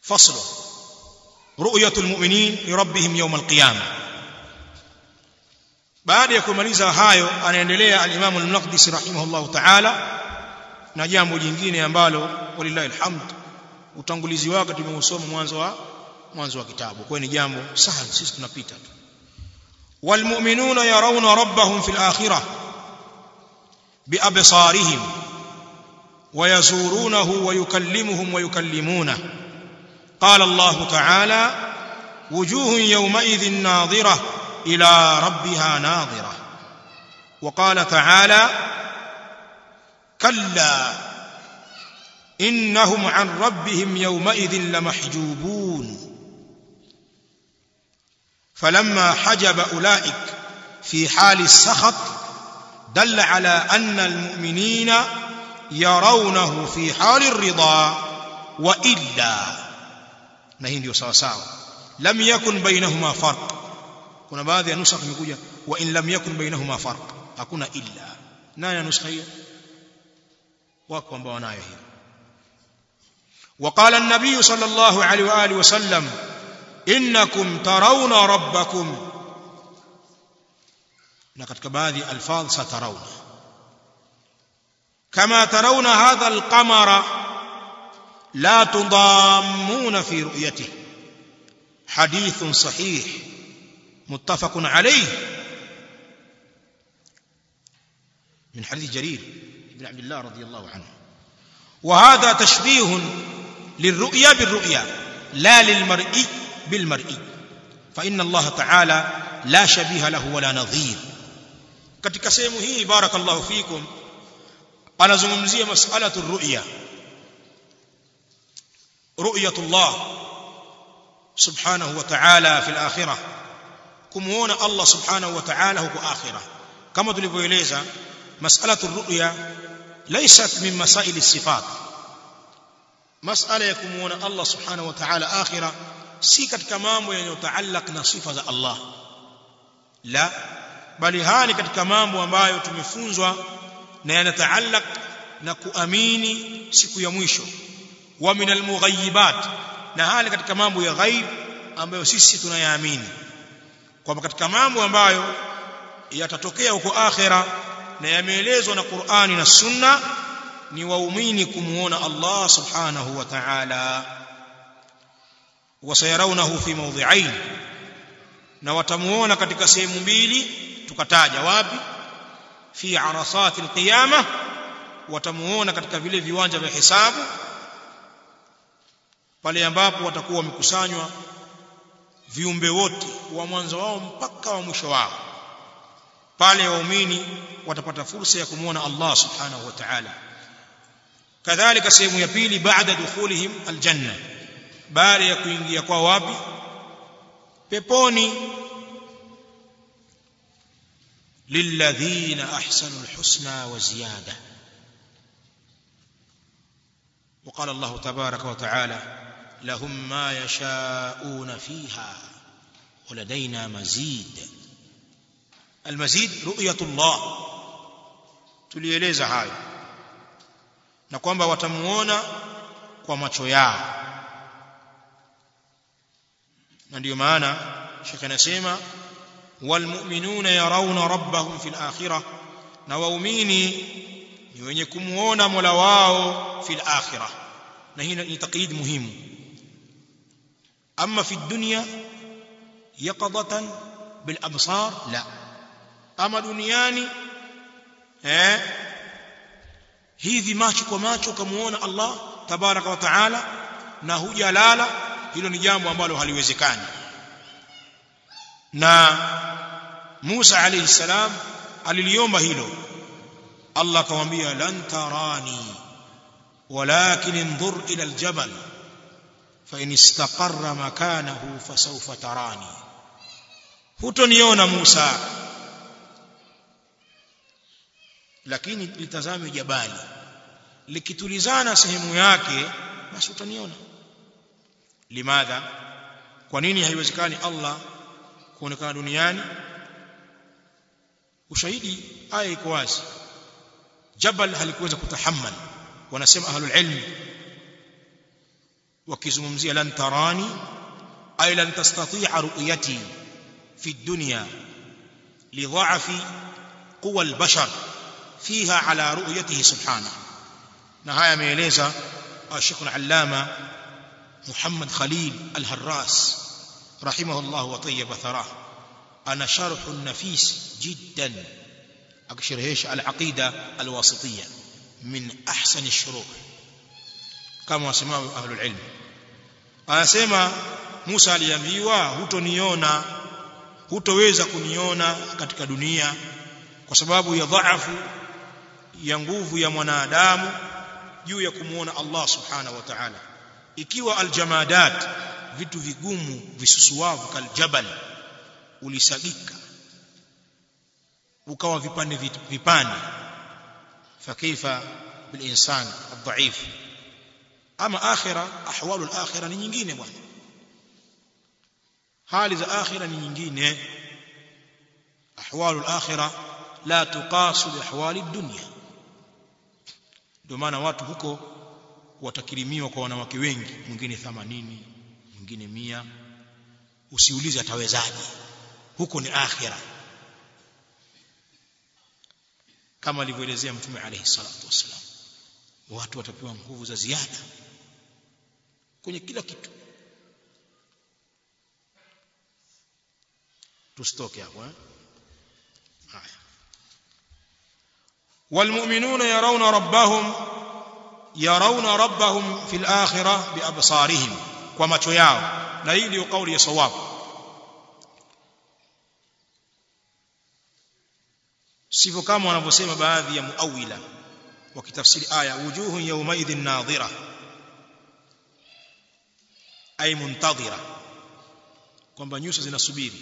فصل رؤية المؤمنين لربهم يوم القيامة baada ya kumaliza hayo anaendelea al-Imam al-Maqdisi rahimahullah ta'ala na jambo jingine ambalo walillahi alhamd utangulizi wake tumeusoma mwanzo wa mwanzo wa kitabu kwa ni jambo sahali sisi tunapita tu walmu'minuna yarawna rabbahum fil akhirah biabsarihim ويزورونه ويكلمهم ويكلمونه قال الله تعالى وجوه يومئذ ناظرة إلى ربها ناظرة وقال تعالى كلا إنهم عن ربهم يومئذ لمحجوبون فلما حجب أولئك في حال السخط دل على أن المؤمنين يرونه في حال الرضا وإلا na hii ndio sawa sawa lam yakun bainahuma farq kuna baadhi ya nusakh imekuja wa in lam yakun bainahuma farq hakuna illa nani ya nuskha hiyo wako ambao wanayo hiyo وقال النبي صلى الله عليه واله وسلم انكم ترون ربكم na katika baadhi alfadh satarawna kama tarawna hadha alqamara لا تضامون في رؤيته حديث صحيح متفق عليه من حديث جرير بن عبد الله رضي الله عنه وهذا تشبيه للرؤيا بالرؤيا لا للمرئي بالمرئي فإن الله تعالى لا شبيه له ولا نظير katika sehemu hii barakallahu fikum anazungumzia mas'alatu ru'ya رؤية الله سبحانه وتعالى في الآخرة كمونا الله سبحانه وتعالى هو آخرة كما تلفويليزا مسألة الرؤيا ليست من مسائل الصفات مسألة يكمونا الله سبحانه وتعالى آخرة سيكت كمامو يتعلق نصفة الله لا bali haya ni katika mambo ambayo tumefunzwa na yanataallaq na kuamini siku ya mwisho wa min almughayibat na hali katika mambo ya ghaib ambayo sisi tunayaamini kwamba katika mambo ambayo yatatokea huko akhera na yameelezwa na Qur'ani na Sunna ni waumini kumuona Allah subhanahu wa ta'ala wasayarawnahu fi mawdhi'ain na watamuona katika sehemu mbili tukataja wapi fi arasati alqiyamah watamuona katika vile viwanja vya hisabu pale ambapo watakuwa wamekusanywa viumbe wote wa mwanzo wao mpaka wa mwisho wao pale waumini watapata fursa ya kumwona Allah subhanahu wa ta'ala kadhalika sehemu ya pili baada dukhulihim aljanna baada ya kuingia kwa wapi peponi lilladhina ahsanu alhusna wa ziyada وقال الله تبارك وتعالى لهم ما يشاءون فيها ولدينا مزيد المزيد رؤية الله tulieleza hayo na kwamba watamuona kwa macho yao na ndio maana shekhe anasema walmu'minuna yarawna rabbahum fil akhirah na waumini ni wenye kumuona Mola wao fil akhirah na hii ni taqyid muhimu amma fi dunya yaqadatan bil absar la ama duniani eh hivi macho kwa macho kumuona Allah tabaraka wa taala na hujalala hilo ni jambo ambalo haliwezekani na Musa alayhi salam aliliomba hilo Allah akamwambia lan tarani walakin انظر ila aljabal fa in istaqarra makanahu fasawfa tarani hutoniona Musa lakini litazame jabali likitulizana sehemu yake basi utaniona limadha kwa nini haiwezekani Allah kuonekana duniani ushahidi aya iko wazi jabal halikuweza kutahammal wanasema ahlul ilm wakizungumzia lan tarani ay lan tastati'a ru'yati fi dunya lidha'fi quwa al-bashar fiha ala ru'yatihi subhanahu na haya ameeleza Sheikh al-Allama Muhammad Khalil al-Harras rahimahullah wa tayyib tharah ana sharh nafis jiddan akisharhisha al-aqida al-wasitiyya min ahsan ash-shuruh kama wasemao ahlul ilm anasema Musa aliambiwa hutoniona hutoweza kuniona katika dunia kwa sababu ya dhaifu ya nguvu ya mwanadamu juu ya kumuona Allah subhanahu wa ta'ala ikiwa aljamadat vitu vigumu visusuavu kaljabal ulisagika ukawa vipande vipande fakaifa bilinsan adhaif ama akhira ahwalu alakhira ni nyingine bwana hali za akhira ni nyingine ahwalu alakhira la tuqasu bi ahwali dunya ndio maana watu huko watakirimiwa kwa wanawake wengi mwingine 80 mwingine mia usiulize atawezaje huko ni akhira kama alivyoelezea mtume alayhi salatu wasalam watu watapewa nguvu za ziada kwenye kila kitu tusitoke hapo eh haya والمؤمنون يرون ربهم يرون ربهم في الآخرة بأبصارهم ومacho yao na hii ndio kauli ya sawab sivyo kama wanavyosema baadhi ya muawila wakitafsiri aya wujuhun yawmaidhin nadhira ay muntadhira kwamba nyuso zinasubiri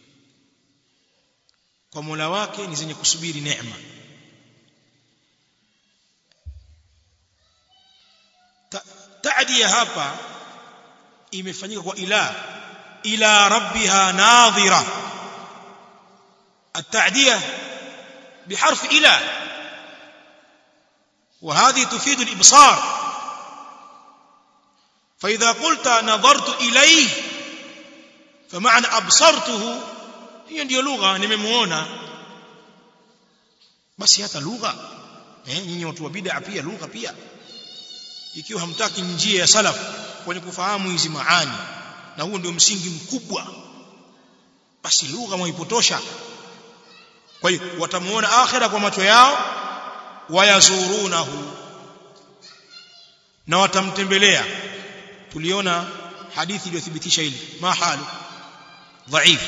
kwa Mola wake ni zenye kusubiri neema taadia hapa imefanyika kwa ila ila rabbiha nadhira التعديه بحرف الى وهذه تفيد الابصار فاذا قلت نظرت اليه فمعنى ابصرته hiyo ndio lugha nimemuona basi hata lugha eh nyinyi watu wa bid'a pia lugha pia ikiwa hamtaki njia ya salaf kwenye kufahamu hizi maani na huo ndio msingi mkubwa basi lugha mwaipotosha kwa hiyo watamuona akhira kwa macho yao wayazurunahu na watamtembelea tuliona hadithi iliyothibitisha hili mahalu dhaif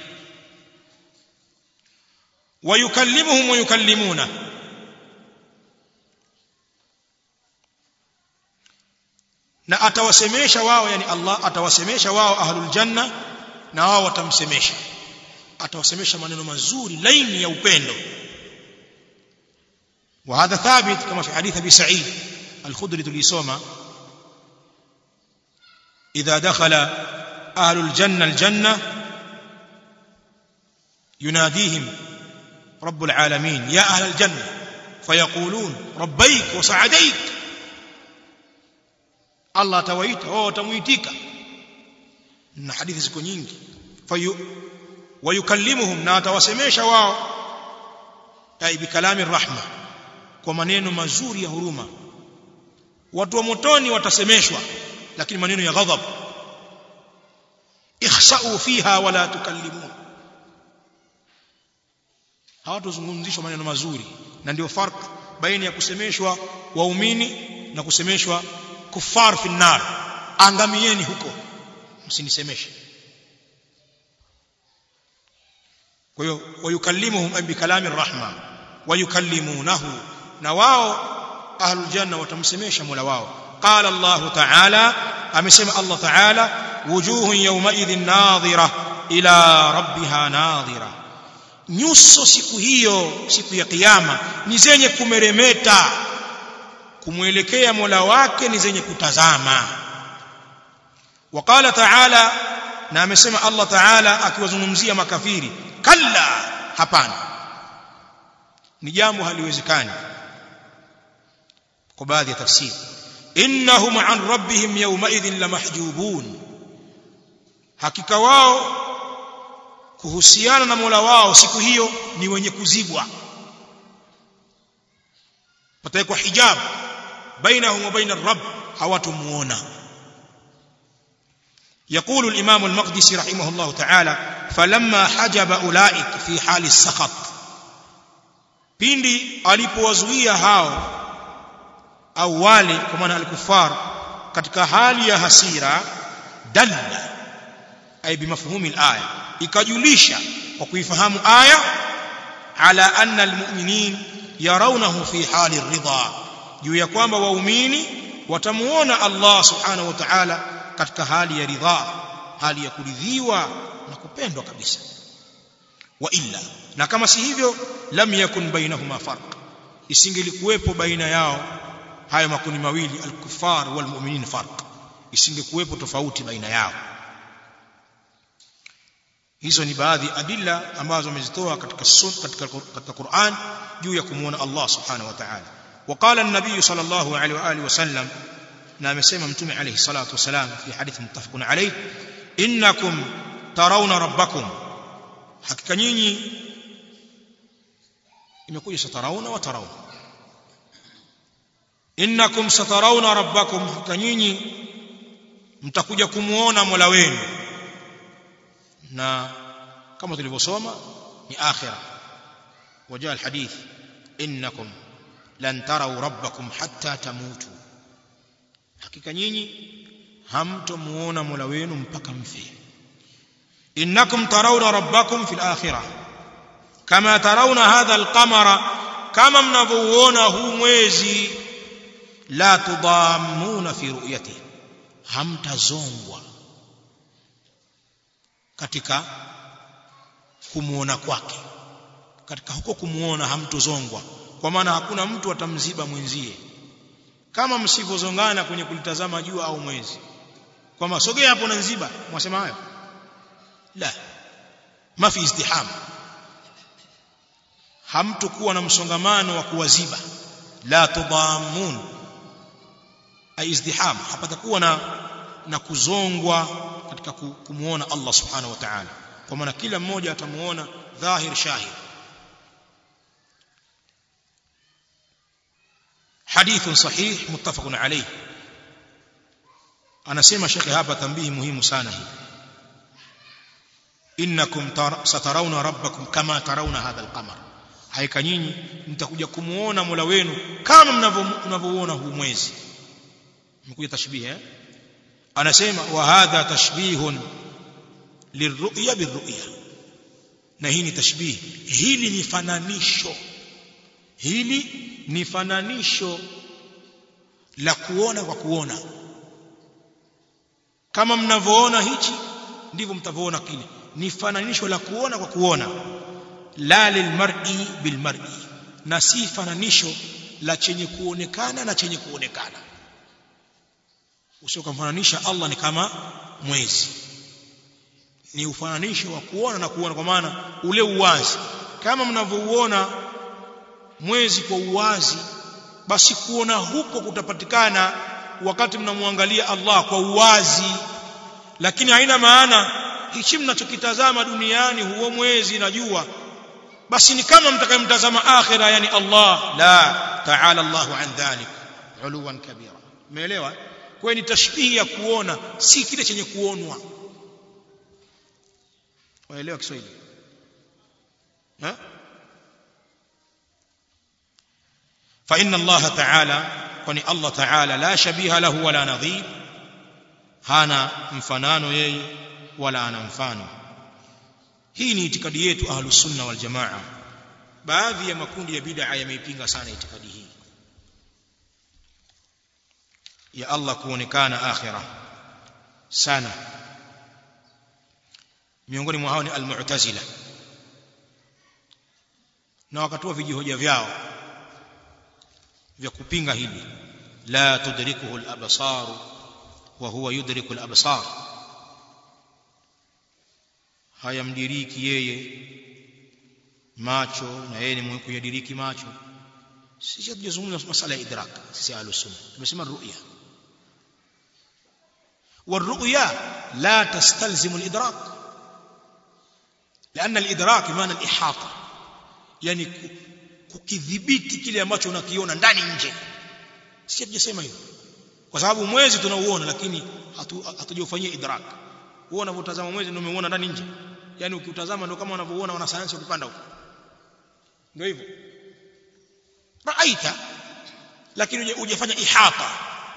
wayukallimuhum wayukallimuna na atawasemesha wao yani Allah atawasemesha wao ahlul janna na wao watamsemesha atawasemesha maneno mazuri laini ya upendo وهذا ثابت كما في حديث ابي سعيد الخدري tulisoma اذا دخل اهل الجنه الجنه يناديهم رب العالمين يا اهل الجنه فيقولون ربيك وسعديك Allah atawaita wao watamuitika na hadithi ziko nyingi fayu wayukallimuhum na atawasemesha wao ai bikalami rahma kwa maneno mazuri ya huruma watu wa motoni watasemeshwa lakini maneno ya ghadhab ikhsa'u fiha wala tukallimun hawatozungumzishwa maneno mazuri na ndio farq baina ya kusemeshwa waumini na kusemeshwa kufar fi nar angamieni huko msinisemeshe kwa hiyo wayukallimuhum bi kalami rahma wayukallimunahu na wao ahlul janna watamsemesha mola wao qala allah ta'ala amesema allah ta'ala wujuhun yawmaidhin nadhira ila rabbiha nadhira nyuso siku hiyo siku ya kiyama ni zenye kumeremeta kumwelekea Mola wake ni zenye kutazama waqala ta'ala na amesema Allah ta'ala akiwazungumzia makafiri kalla hapana ni jambo haliwezekani kwa baadhi ya tafsiri innahum an rabbihim yawmaidhin lamahjubun hakika wao kuhusiana na Mola wao siku hiyo ni wenye kuzibwa patawekwa hijab bainahum wa baina rabb hawatumuona يقول الإمام المقدسي رحمه الله تعالى فلما حجب أولئك في حال السخط pindi alipowazuia hao au wale kwa maana al-kuffar katika hali ya hasira dalla ay bimafhumi al-aya ikajulisha kwa kuifahamu aya ala anna al-mu'minin yarawnahu fi hali ar-ridha juu ya kwamba waumini watamuona Allah subhanahu wa ta'ala katika hali ya ridha hali ya kuridhiwa na kupendwa kabisa wa illa na kama si hivyo lam yakun bainahuma farq isingelikuwepo baina yao hayo makundi mawili al-kuffar wal mu'minin farq isingekuwepo tofauti baina yao hizo ni baadhi adilla ambazo amezitoa katika sunna katika katika Qur'an juu ya kumuona Allah subhanahu wa ta'ala وقال النبي صلى الله عليه واله وسلم na amesema mtume alayhi salatu wasalam fi hadith muttafaqun alayh innakum tarawna rabbakum hakika nyinyi imekuja satarawna wa tarawna innakum satarawna rabbakum hakika nyinyi mtakuja kumuona Mola wenu na kama tulivyosoma ni akhira wajaa alhadith innakum lan taraw rabbakum hatta tamutu hakika nyinyi hamtomuona Mola wenu mpaka mfe innakum tarawna rabbakum fil akhirah kama tarawna hadha alqamara kama mnavyoona huu mwezi la tudammuna fi ru'yatihi hamtazongwa katika kumuona kwake katika huko kumuona hamtozongwa kwa maana hakuna mtu atamziba mwenzie kama msivyozongana kwenye kulitazama jua au mwezi kwamba sogea hapo na nziba mwasema hayo la mafi izdiham hamtokuwa na msongamano wa kuwaziba la tudamun ay izdiham hapatakuwa na na kuzongwa katika kumuona Allah subhanahu wa ta'ala kwa maana kila mmoja atamuona dhahir shahid حديث صحيح متفق عليه anasema shekhe hapa tambihi muhimu sana hii innakum satarawna rabbakum kama tarawna hadha alqamar haika nyinyi mtakuja kumuona Mola wenu kama mnavyoona huu mwezi mkuja tashbih eh anasema wa hadha tashbihun lirru'ya birru'ya na hii ni tashbih hili ni fananisho hili ni fananisho la kuona kwa kuona kama mnavyoona hichi ndivyo mtavyoona kile ni fananisho la kuona kwa kuona la lilmar'i bilmar'i na si fananisho la chenye kuonekana na chenye kuonekana usiokamfananisha Allah ni kama mwezi ni ufananisho wa kuona na kuona kwa maana ule uwazi kama mnavyouona mwezi kwa uwazi basi kuona huko kutapatikana wakati mnamwangalia Allah kwa uwazi lakini haina maana hichi mnachokitazama duniani huo mwezi na jua basi ni kama mtakayemtazama akhira yani Allah la ta'ala Allahu an dhalik uluwan kabira umeelewa kwa ni tashbihi ya kuona si kile chenye kuonwa waelewa Kiswahili ha فإن الله تعالى kwani Allah Ta'ala la shabiha lahu wala nadhir hana mfanano yeye wala ana mfano hii ni itikadi yetu ahlus sunna wal jamaa baadhi ya makundi ya bid'a yameipinga sana itikadi hii ya Allah kuonekana akhira sana miongoni mwa hao ni al-mu'tazila na wakatoa vijihoja vyao vya kupinga hili la tudrikuhu al-absar wa huwa yudriku al-absar hayamdiriki yeye macho na yeye ni mwenye kuyadiriki macho sisi hatujazungumza masala ya idrak sisi ahlus sunna tumesema ru'ya والرؤيا لا تستلزم الإدراك لأن الإدراك بمعنى الإحاطة يعني kukidhibiti kile ambacho unakiona ndani nje si hatujasema hivyo kwa sababu mwezi tunauona lakini hatujaufanyia idrak wewe unavyotazama mwezi ndio umeuona ndani nje yani ukiutazama ndio kama unavyoona wanasayansi ukipanda huko ndio hivyo raaita lakini hujafanya ihata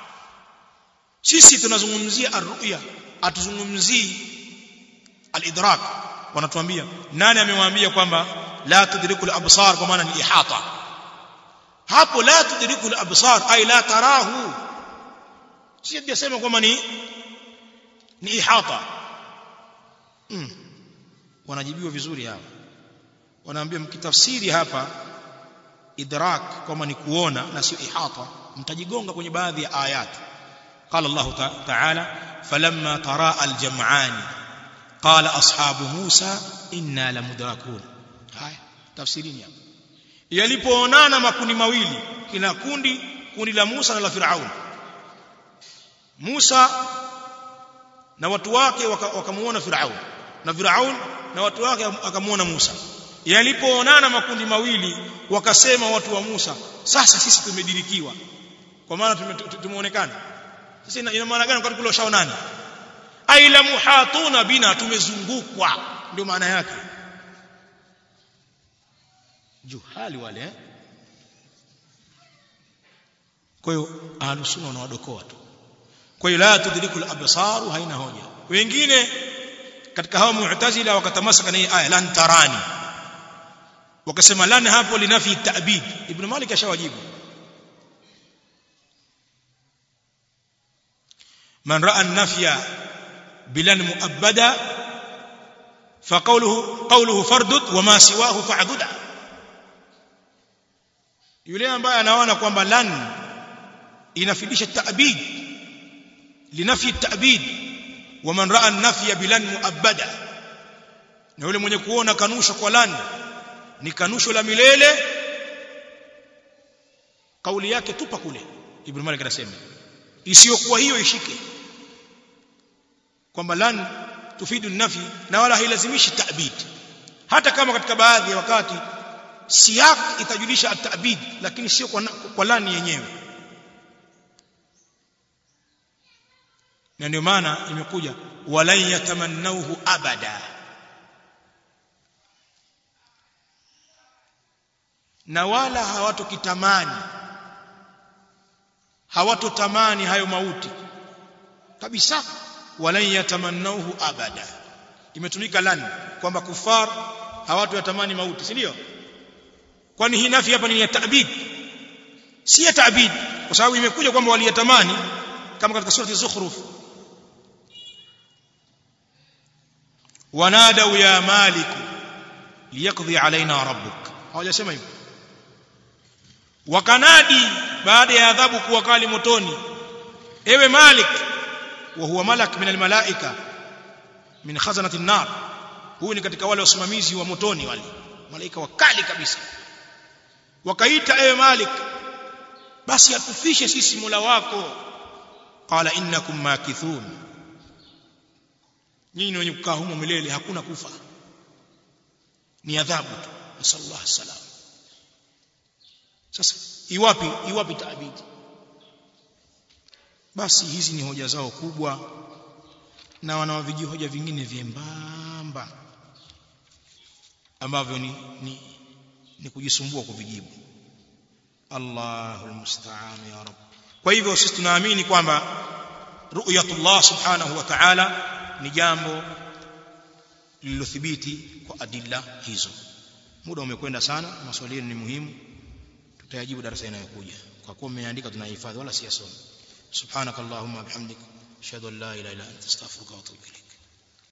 sisi tunazungumzia arruya atuzungumzii alidrak wanatuambia nani amewaambia kwamba la tudriku al-absar kwa maana ni ihata hapo la tudriku al-absar ay la tarahu si hajasema kwamba ni ni ihata mm. wanajibiwa vizuri hapa wanaambia mkitafsiri hapa idrak kwamba ni kuona na sio ihata mtajigonga kwenye baadhi ya ayati قال الله تعالى فلما تراءى الجمعان قال أصحاب موسى إنا لمدركون haya tafsirini hapa yalipoonana makundi mawili kina kundi kundi la Musa na la Firaun Musa na watu wake wakamuona Firaun na Firaun na watu wake akamuona Musa yalipoonana makundi mawili wakasema watu wa Musa sasa sisi tumedirikiwa kwa maana tumeonekana sasa ina maana gani wakati kule ushaonana aila muhatuna bina tumezungukwa ndio maana yake juhali wale eh? kwa hiyo ahlusunna wanawadokoa tu kwa hiyo la tudrikul absaru haina hoja wengine katika hao mu'tazila wakatamasaka na hii aya lan tarani wakasema lan hapo linafi ta'bid ibn malik ashawajibu man ra'a an-nafya bilan mu'abbada فقوله قوله فردد وما سواه فعدد yule ambaye anaona kwamba lan inafidisha ta'bid linafi ta'bid wa man ra'a an-nafya bilan mu'abbada na yule mwenye kuona kanusho kwa lan ni kanusho la milele kauli yake tupa kule ibn malik anasema isiyokuwa hiyo ishike kwamba lan tufidu nafi na wala hailazimishi ta'bid hata kama katika baadhi ya wakati siyak itajulisha at-ta'bid lakini sio kwa, kwa lani yenyewe na ndio maana imekuja walan yatamannauhu abada na wala hawatokitamani hawatotamani hayo mauti kabisa walan yatamannauhu abada imetumika lan kwamba kufar hawatoyatamani mauti si ndio kwani hii nafi hapa ni ya ta'bid si ya ta'bid kwa sababu imekuja kwamba waliyatamani kama katika surati zukhruf wanadau ya malik liyaqdi alaina rabbuk hawajasema hivyo wakanadi baada ya adhabu kuwa kali motoni ewe malik wa huwa malak min almalaika min khazanati an-nar huyu ni katika wale wasimamizi wa motoni wale malaika wakali kabisa wakaita ewe malik basi atufishe sisi mola wako qala innakum makithun nyinyi wenye kukaa humo milele hakuna kufa ni adhabu tu nasallallahu salam sasa iwapi iwapi taabidi basi hizi ni hoja zao kubwa na wanawaviji hoja vingine vyembamba ambavyo ni, ni, ni kujisumbua kuvijibu Allahul musta'an ya rab kwa hivyo sisi tunaamini kwamba ru'yatullah subhanahu wa ta'ala ni jambo lililothibiti kwa adilla hizo muda umekwenda sana maswali ni muhimu tutayajibu darasa inayokuja kwa kuwa mmeandika tunahifadhi wala siyasoma subhanakallahumma bihamdik ashhadu an la ilaha illa anta astaghfiruka wa atubu ilayk